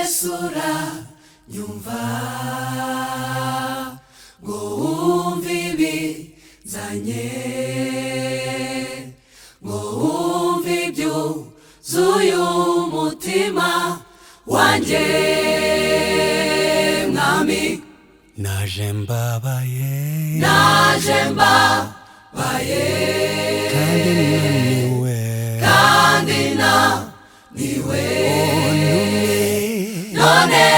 sura nyumva ngo wumve ibizanye ngo wumve ibyuzuye umutima wanjye mwami naje mbabaye naje mbabaye kandi naniwe kandi naniwe onumye none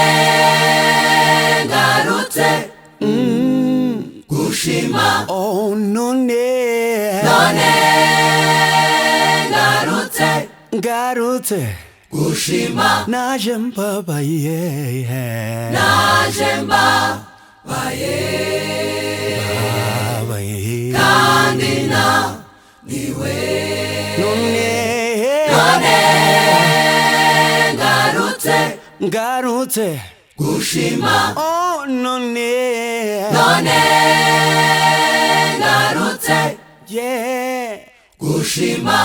ngarutse gushima onone none ngarutse ngarutse gushima naje mbabaye naje mbabaye mbabaye kandi naniwe none none ngarutse ngarutse gushima onone none ngarutse yeah gushima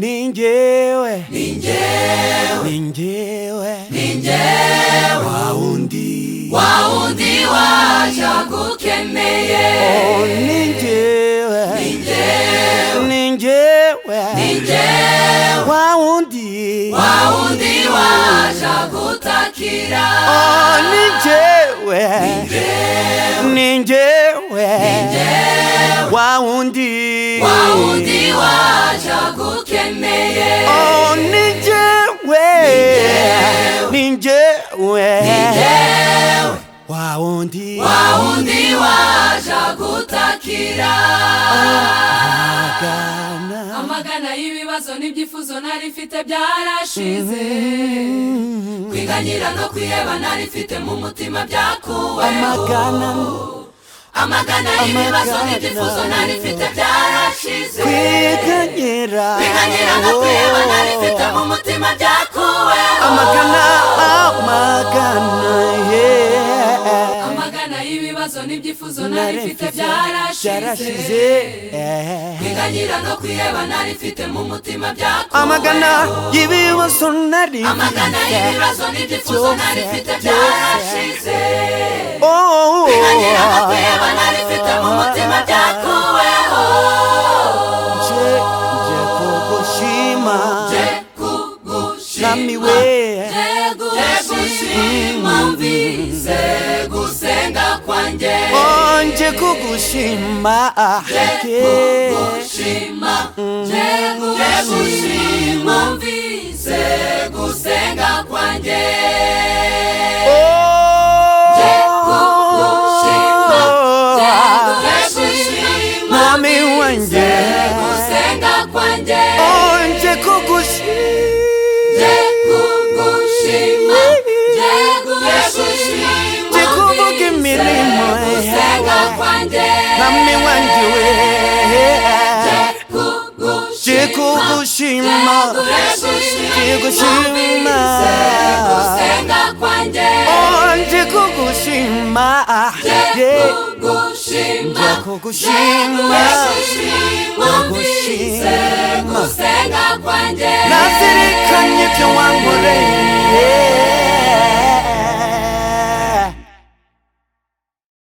ningewe ni njyewe ningewe ni njyewe wawundi wa wundi wajagukeneye oh ningewe njyewe ni ningewe njyewe wawundi wa wundi wajagutakira oh ningewe ningewe wawundi wa wundi wajagukeneye oh ningewe ningewe njyewe wawundi wa wundi wajagutakira wagana amagana y'ibibazo n'ibyifuzo nari mfite byarashize kwiganyira no kwiheba nari mfite mu mutima byakuweho amagana amagana y'ibibazo n'ibyifuzo nari mfite byarashize kwiganyira kwiganyira no kwiheba nari mfite mu mutima byakuweho amagana amagana yeah. amagana y'ibibazo n'ibyifuzo nari mfite byarashize byarashize yeah. kwiganyira no kwiheba nari mfite mu mutima amagana byakuweho y'ibibazo nari amagana y'ibibazo n'ibyifuzo nari mfite byarashize Oh, kwiganyira no kwiheba nari mfite mu mutima byakuweho nje nje kugushima je kugushima nami we Jegushima mvise gusenga kwanjye Oh, nje kugushima Jegushima Jegushima mvise gusenga kwanjye Jegushima, Oh, Jegushima Mami wanjye. gusenga kwanjye onje kugushima Jegushima Jegushima Jekuvuga mvise imirimo yawe. gusenga kwanjye nami wanjye we Jegushima jekugushima jekugushima onje kugushima Yeah. Jekugushima Jekugushima gusenga kwanjye nazirikanye ibyo wankoreye